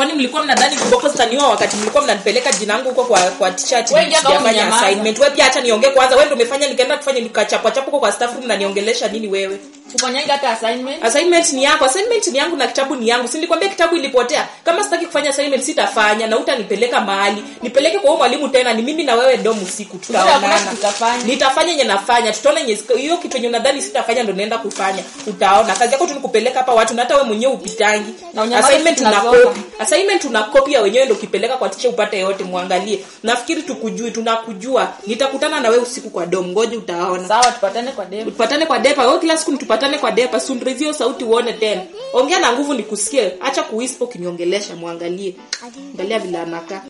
kwani mlikuwa mnadhani viboko zitaniwa wakati mlikuwa mnanipeleka jina yangu huko kwa kwa teacher ati Wewe ingia kama sijafanya umenyamaza. assignment wewe pia acha niongee kwanza wewe ndio umefanya nikaenda kufanya nikachapwa chapo huko kwa staff room na niongelesha nini wewe Ufanyangi hata assignment. assignment ni yako assignment ni yangu na kitabu ni yangu si nilikwambia kitabu ilipotea kama sitaki kufanya assignment sitafanya na utanipeleka mahali nipeleke kwa huyo mwalimu tena ni mimi na wewe dom usiku Hakuna tutaonana tutafanya. nitafanya yenye nafanya tutaona yenye hiyo kitu yenye unadhani sitafanya ndo naenda kufanya utaona kazi yako tu ni kupeleka hapa watu na hata wewe mwenyewe upitangi Na unyamaze assignment una tunazoka. copy assignment una copy ya wenyewe ndo ukipeleka kwa teacher upate yote muangalie nafikiri tukujui tunakujua nitakutana na wewe usiku kwa dom ngoja utaona Sawa tupatane kwa demo. tupatane kwa depa wewe kila siku tupatane kwa depa sundrizio sauti uone tena ongea na nguvu nikusikie acha kuwispo kiniongelesha muangalie angalia vile anakaa